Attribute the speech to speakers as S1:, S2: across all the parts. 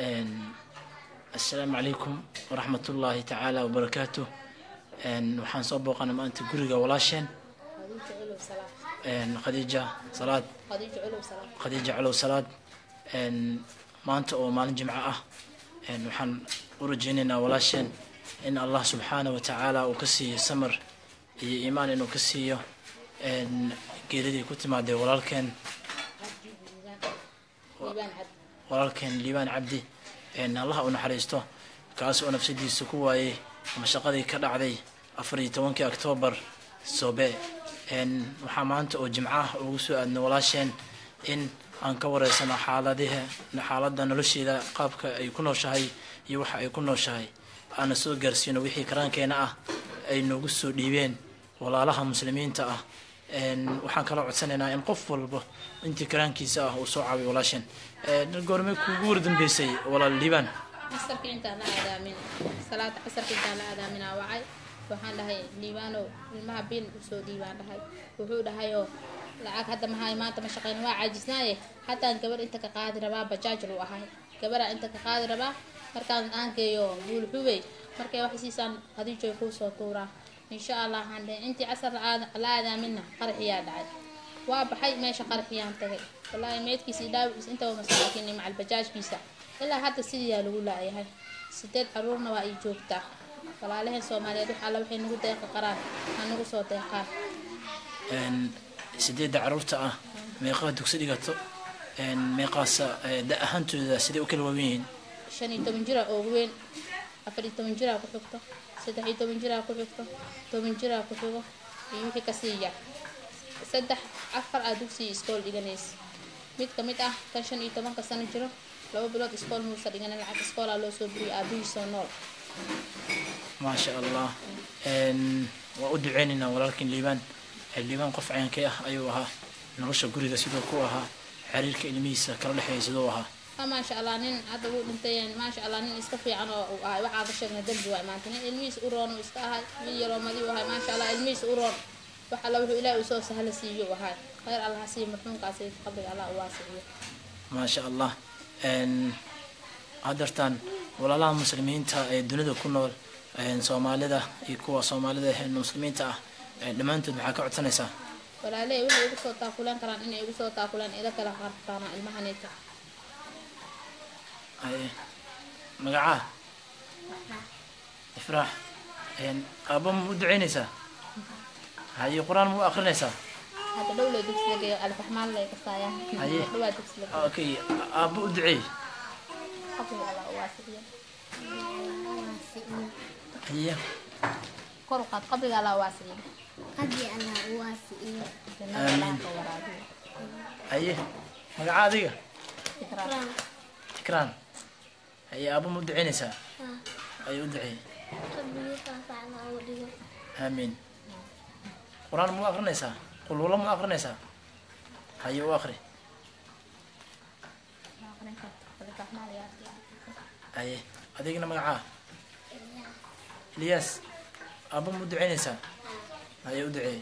S1: assalaamu calaykum waraxmat ullaahi tacaala wabarakaatu waxaan soo booqanay maanta guriga walaasheen khadiija salaad khadiija colow salaad maanta oo maalin jimco ah waxaan u rajeynaynaa walaasheen in allah subxaana wa tacaala uu ka siiyo samar iyo iimaan inuu ka siiyo geeridii ku timaadee walaalkeen walaalkeen liibaan cabdi allaha u naxariisto kaas oo nafsadiisa ku waayey ama shaqadii ka dhacday afar iyo tobankii oktoobar sobe waxaa maanta oo jimco ah ugu soo aadno walaasheen in aan ka wareysano xaaladiha xaaladda nolosheeda qaabka ay ku nooshahay iyo waxa ay ku nooshahay aana soo gaarsiino wixii karaankeena ah ay noogu soo dhiibeen walaalaha muslimiinta ah waxaan kala codsanaynaa in qof walba intii karaankiisa ah uu soo caabiyo walaasheen goorme kuugu wardambeysay walaal liibaan
S2: casarka intaan la aadaamin salaada casarka intaan la aadaaminaa wacay waxaan dhahay liibaanow ilmaha biil usoo dhiibaan dhahay wuxuu dhahayoo lacag hadda mahay maanta ma shaqeyn waa caajisnaaye haddaan gabar inta ka qaadi rabaa bajaaj lu ahay gabaraa inta ka qaadi rabaa markaan aangeeyo buulxubey markay wax siisaan hadiijoy kuu soo tuuraa insha allah waxaan dhahay intii casar la aadaaminna qaraxiyaa dhacay waa baxay meesha qaraxiyaan tagay wallaahi meydkiisa dhaawiis intaba masaakiin macal bajaajkiisa ilaa hadda sidiiyaa lagu laayahay sideed caruurna waa ay joogtaa walaalaheen soomaaliyeed wax alla waxay nagu deeqi qaraan ha nagu soo deeqaan
S1: sideedda caruurta ah meeqaa dugsi dhigato meeqaasa da ahaantooda siday u kala waawen yihiin
S2: shan iyo toban jira oo weyn afar iyo toban jiraa ku xigto saddex iyo toban jiraa ku xigto toban jiraa ku xigo iyo wixii kasii yar saddex afar aa dugsiga iskool dhiganaysa mid ka mid ah kan shan iyo tobanka sano jiro laba bilood iskool muusa dhiganan lacag iskoolaa loo soo buriyay aabihiisoo nool
S1: maasha allah waa u duceynaynaa walaalkin liibaan liibaan qof cayaankee ah ayuu ahaa nolosha guriga siduu ku ahaa xiriirka ilmihiisa kala dhexeeya siduu ahaa
S2: maasha allah nin hadda wuu dhintay maasha allah nin iska fiican oo uu ahay waxaa ka sheegna dembi waay maanta nin ilmihiisa u roon uu iska ahay mid yaroo madiu ahay maasha allah ilmihiisa u roon wax alla wuxuu ilaahi usoo sahla siiyo ahay khayr allah ha siiyo marxuumkaasi qabriga allah u waasiciyo
S1: maasha allah hadartaan walaalaha muslimiinta ee dunida ku nool soomaalida iyo kuwa soomaalida muslimiinta ah dhammaantood maxaa ka codsanaysaa
S2: walaaley waxay igu soo taakuleen karaan inay igu soo taakuleen ida kala qartaana ilmahanita
S1: magacaa ifraax aabba ma u duceynaysaa haye qur-aan ma u akrinaysaa
S2: hadda dhowle dugsiga geeyo alfaxmaan lay kasaayaan
S1: Haye.
S2: dhowaa dugsiga
S1: okay aabba u duceey
S2: qabriga allah u waasiciyo
S1: haye
S2: kor u qaad qabriga allah u waasiciyo
S3: قبل أن أوافئ
S2: jannada allah ka waraabiyo
S1: haye magacaa adiga
S2: ikraam
S1: ikraan haye aabba ma u duceynaysaa haye u duceey
S3: قبل فعنا أولي
S1: aamiin qur-aan ma u akrinaysaa qulwalo ma u akrinaysaa haye u akri
S2: alfaxmaan ayaa arkay
S1: haye adigna magacaa ilyaas aabba ma u duceynaysaa haye u duceey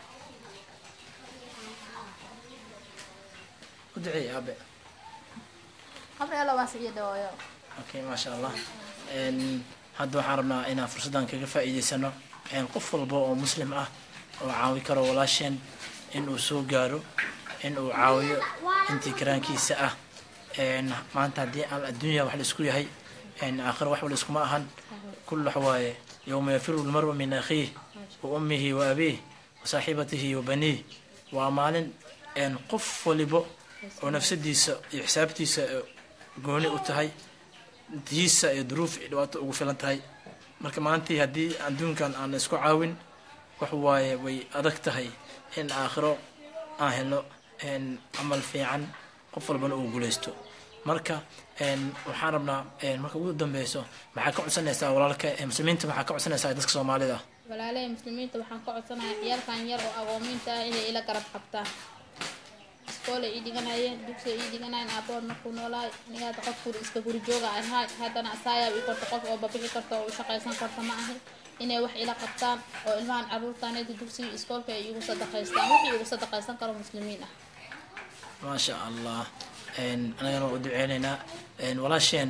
S1: u duceey aabe
S2: qabriga allah waasiciyo dhawaayo
S1: okay maasha allah Een, hadda waxaan rabnaa inaan fursaddan kaga faa'iidaysano een, qof walba oo muslim ah oo caawi karo walaasheen in uu soo gaaro in uu caawiyo intii karaankiisa ah Een, maanta haddii al adduunya wax la isku yahay een, aakhiro wax wala iskuma ahan kul wax waaye yowma yafiru lmaru min akhiih wa ummihi wa abiih wa saaxibatihi wa baniih waa maalin een, qof walibo oo nafsadiisa iyo xisaabtiisa ee gooni u tahay diisa iyo duruuf iyo dhibaato ugu filan tahay marka maantii haddii adduunkan aan la isku caawin wax waaye way adag tahay in aakhiro aan helno een, camal fiican qof walbana uu guuleysto marka een, waxaan rabnaa een, marka ugu dambeyso maxaa ka codsanaysaa walaalka ee muslimiinta maxaa ka codsanaysaa dadka soomaalida
S2: walaaley muslimiinta waxaan ka codsanayaa ciyaalkan yar oo agoomiinta ah inay ila garab qabtaan iskool ay ii dhiganayeen dugsi ay ii dhiganayeen aaboon markuu noolaay aniga hadda qof guri iska guri jooga ahay haddana asaayaa ii korto qof oo babixi karto oo u shaqaysan karto ma ahay inay wax ila qabtaan oo ilmahan caruurtaaneda dugsiga iskoolka ay igu sadaqaystaan wixii igu sadaqaysan karo muslimiin ah
S1: maasha allah Een, anagana waa u duceyneynaa Een, walaasheen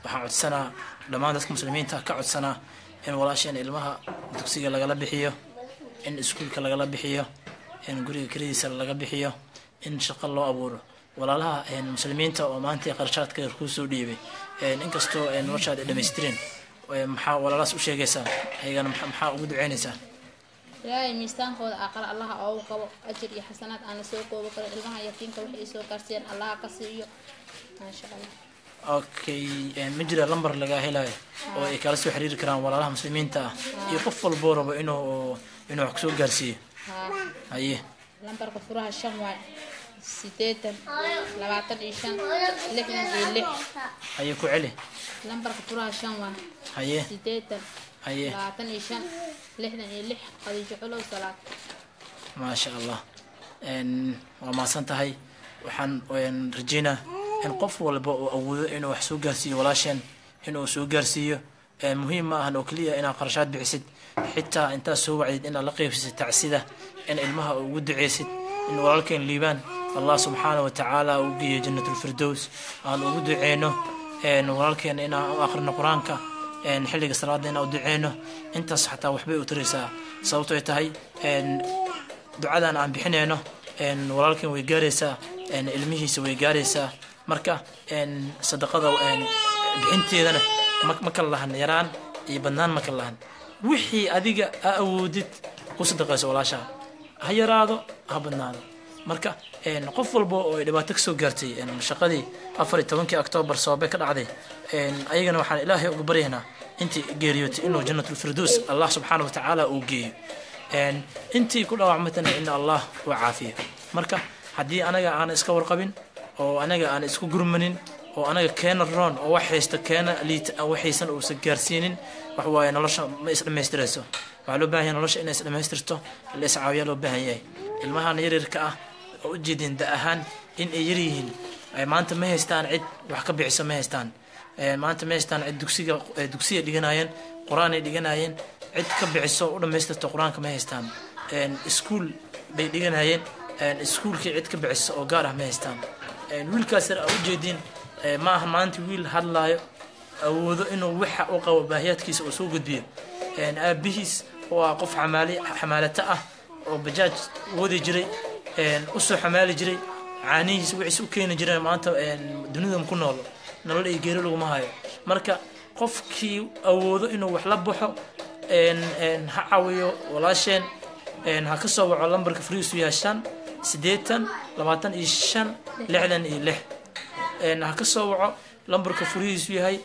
S1: waxaan codsanaa dhammaan dadka muslimiinta ka codsanaa in walaasheen ilmaha dugsiga lagala bixiyo in iskuulka lagala bixiyo in guriga keladiisa laga bixiyo in shaqo loo abuuro walaalaha muslimiinta oo maanta qarshaadka kuu soo dhiibay inkastoo noloshaad ay dhamaystirin maxaa walaalahaas u sheegaysaa ayagana maxaa ugu duceynaysaa
S2: ilaahay miistaankooda aqal allaha oogu qabo ajir iyo xasanaad aan la soo koobi karin ilmaha yaqiinka waxay ay soo gaarsiiyeen allaha ka siiyo maasha allah
S1: okay ma jira lambar lagaa helayo oo ay kala soo xiriiri karaan walaalaha muslimiinta ah iyo qof walboo rabo inuu inuu wax kusoo gaarsiiyo
S2: haa
S1: haye
S2: lambarka furaha shan waay sideetan labaatan iyo shan lixdan iyo lix
S1: haye ku celi
S2: lambarka furaha shan waay
S1: haye
S2: sideetan
S1: haye
S2: labaatan iyo shan lixdan iyo lix qadiijo culow salaad
S1: maasha allah waa mahadsan tahay waxaan rajeynaa in qof walba oo awoodo inuu wax soo gaarsiiyo walaasheen inuu soo gaarsiiyo muhiim ma ahan oo keliya inaad qarashaad bixisid xitaa intaad soo wacdid inaad la qeybsisid tacsida in ilmaha ugu duceysid in walaalkeen liibaan allah subxaana wa tacaala uu geeyo jannatulfirdows aan ugu duceyno walaalkeena inaan u aqrino qur-aanka xilliga salaada inaan u duceyno intaas xataa waxbay u taraysaa sababto ay tahay ducadan aan bixinayno walaalkeen way gaaraysaa ilmihiisa way gaaraysaa marka sadaqada bixinteedana ma kala lahan yaraan iyo badnaan ma kala lahan wixii adiga a awoodid ku sadaqayso walaashaa ha yaraado ha badnaado marka qof walba oo ay dhibaato kasoo gaartay shaqadii afar iyo tobankii octoobar sababay ka dhacday ayagana waxaan ilaahay uga baryaynaa intii geeriyootay inuu jannatulfirdows allah subxaana wa tacaala uu geeyo intii ku dhaawacmatana in allah uu caafiyo marka haddii anaga aan iska warqabin oo anaga aan isku gurmanin oo anaga keena roon oo wax haysta keena liita waxaysan uusan gaarsiinin wax waaye nolosha ma isdhamaystirayso waxaa loo baahan yahay nolosha inay isdhamaystirto la iscaawiyaa loo baahan yahay ilmahan yaryarka ah oo ujeedin da ahaan in ay yaryihiin maanta ma haystaan cid wax ka bixiso ma haystaan maanta ma haystaan cid dugsiga dugsiya dhiganayeen qur-aanay dhiganayeen cid ka bixiso u dhamaystirto qur-aanka ma haystaan iskuul bay dhiganayeen iskuulkii cid ka bixiso oo gaar ah ma haystaan wiilkaas yar aa ujeediin ma aha maanta wiil hadlaayo awoodo inuu waxa u qabo baahiyaadkiisa uu soo gudbiyo aabihiis oo ah qof xamaali xamaalato ah oo bajaaj wadi jiray usoo xamaali jiray caanihiis wixiis u keeni jireen maanta dunidan ku nool nolol iyo geeri laguma hayo marka qofkii awoodo inuu wax la baxo ha caawiyo walaasheen ha ka soo waco lambarka friisu yahay shan siddeetan labaatan iyo shan lixdan iyo lix ha ka soo waco lambarka furihiisu yahay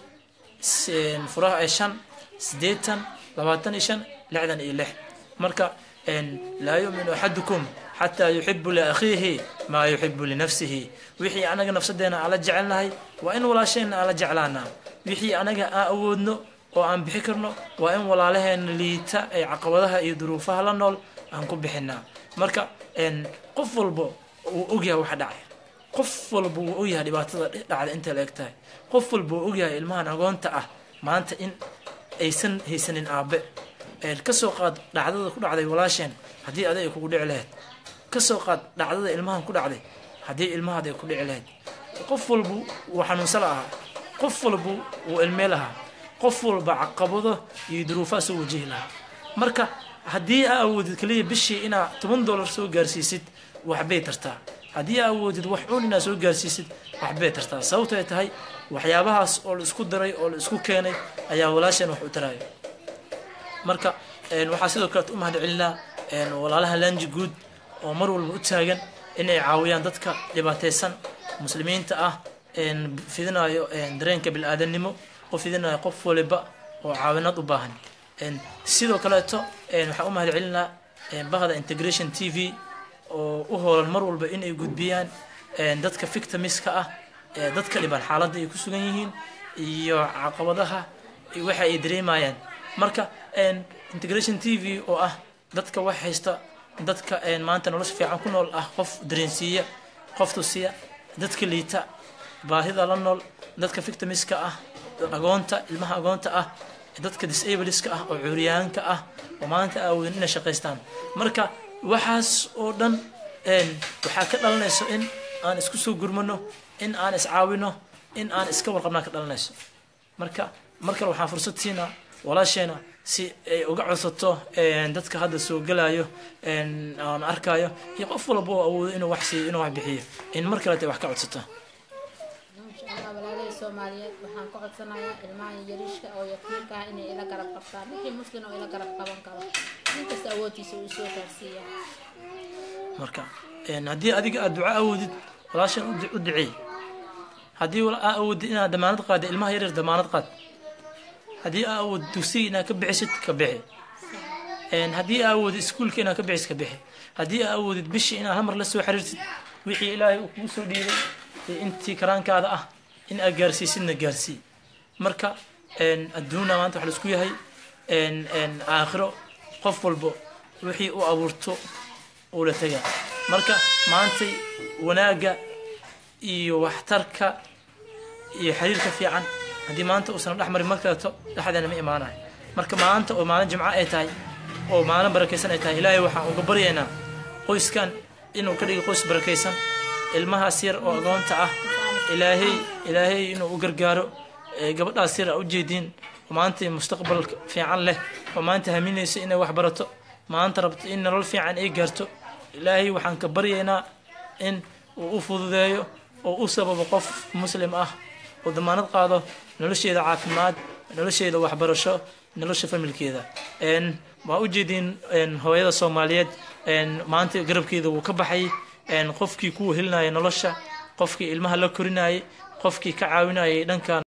S1: furaha shan siddeetan labaatan iyo shan lixdan iyo lix marka laa yuminu axadukum xataa yuxibu liakhiihi maa yuxibu linafsihi wixii anaga nafsadeena aan la jecelnahay waa in walaasheenna aan la jeclaanaa wixii anaga aan awoodno oo aan bixi karno waa in walaalaheena liita ay caqabadaha iyo duruufaha la nool aan ku bixinaa marka qof walba uu ogyahay waxa dhacay qof walba wuu ogyahay dhibaatada dhacda intay la eg tahay qof walba wuu ogyahay ilmahan agoonta ah maanta in aysan haysanin aabe kasoo qaad dhacdada ku dhacday walaasheen haddii aday ay kugu dhici lahayd kasoo qaad dhacdada ilmahan ku dhacday haddii ilmahaad ay ku dhici lahayd qof walba wuu xanuunsan lahaa qof walba wuu ilmee lahaa qof walba caqabado iyo duruufaha soo wajihi lahaa marka haddii aa awoodid keliya bishii inaa toban dollar soo gaarsiisid waxbay tartaa haddii aa awoodid wax uun inaa soo gaarsiisid waxbay tartaa sababto ay tahay waxyaabahaas oo la isku daray oo la isku keenay ayaa walaasheen wax u taraayo marka waxaa sidoo kaleet u mahad celinaa walaalaha lanji guud oo mar walba u taagan inay caawiyaan dadka dhibaataysan muslimiinta ah fidinayo dareenka bil-aadannimo u fidinayo qof waliba oo caawinad u baahan sidoo kaleeto waxaan u mahad celinaa bahda integration t v oo u hoolan mar walba inay gudbiyaan dadka victimiska ah dadka dhiban xaaladda ay ku sugan yihiin iyo caqabadaha waxa ay dareemayaan marka integration t v oo ah dadka wax haysta dadka maanta nolosha fiican ku nool ah qof dareensiiya qof tusiya dadka liita baahida la nool dadka victimiska ah agoonta ilmaha agoonta ah dadka disableska ah oo curyaanka ah oo maanta aawodin inay shaqaystaan marka waxaas oo dhan waxaa ka dhalanayso in aan isku soo gurmano in aan iscaawino in aan iska warqabnaa ka dhalanayso marka mar kale waxaan fursad siinaa walaasheena si ay uga codsato dadka hadda soo gelayo aan arkayo iyo qof walba oo awoodo inuu wax siiyo inuu wax bixiyo in mar kalete wax ka codsato
S2: insha allah walaalahii soomaaliyeed waxaan ka codsanayaa ilmaha yariishka oo yaqiinka ah inay ila garab qabtaan wixii muslim oo ila garab qaban karo ninkasta awoodtiisa uu soo gaarsiiya
S1: marka haddii adiga aad duca awoodid walaashan u duceey haddii aa awoodid inaad damaanad qaada ilmaha yaryar damaanad qaad haddii aa awood dugsiga inaad ka bixisid ka bixi haddii aa awoodid iskuulka inaad ka bixisid ka bixi haddii aa awoodid bishii inaad hamar la soo xiriirtid wixii ilaahay uu kugu soo dhiibay iyo intii karaankaada ah in aad gaarsiisidna gaarsii marka adduuna maanta wax laisku yahay aakhiro qof walbo wixii u abuurto uu la tegaa marka maantay wanaagga iyo waxtarka iyo xiriirka fiican haddii maanta uusan dhex marin mar kaleeto dhexdeena ma imaanayo marka maanta oo maalin jimco ay tahay oo maalin barakaysan ay tahay ilaahay waxaan uga baryaynaa qoyskan inuu ka dhigo qoys barakaysan ilmahaas yar oo agoonta ah ilaahay ilaahay inuu u gargaaro gabadhaas yar a ujeediin oo maanta mustaqbal fiican leh oo maanta haminaysa inay wax barato maanta rabto in nolol fiican ay gaarto ilaahay waxaan ka baryaynaa in uu u fududeeyo oo u sababo qof muslim ah oo damaanad qaado nolosheeda caafimaad nolosheeda waxbarasho nolosha familkeeda waa ujeediin hooyada soomaaliyeed maanta garabkeeda wuu ka baxay qofkii ku wehelinaya nolosha qofkii ilmaha la korinayay qofkii ka caawinayay dhanka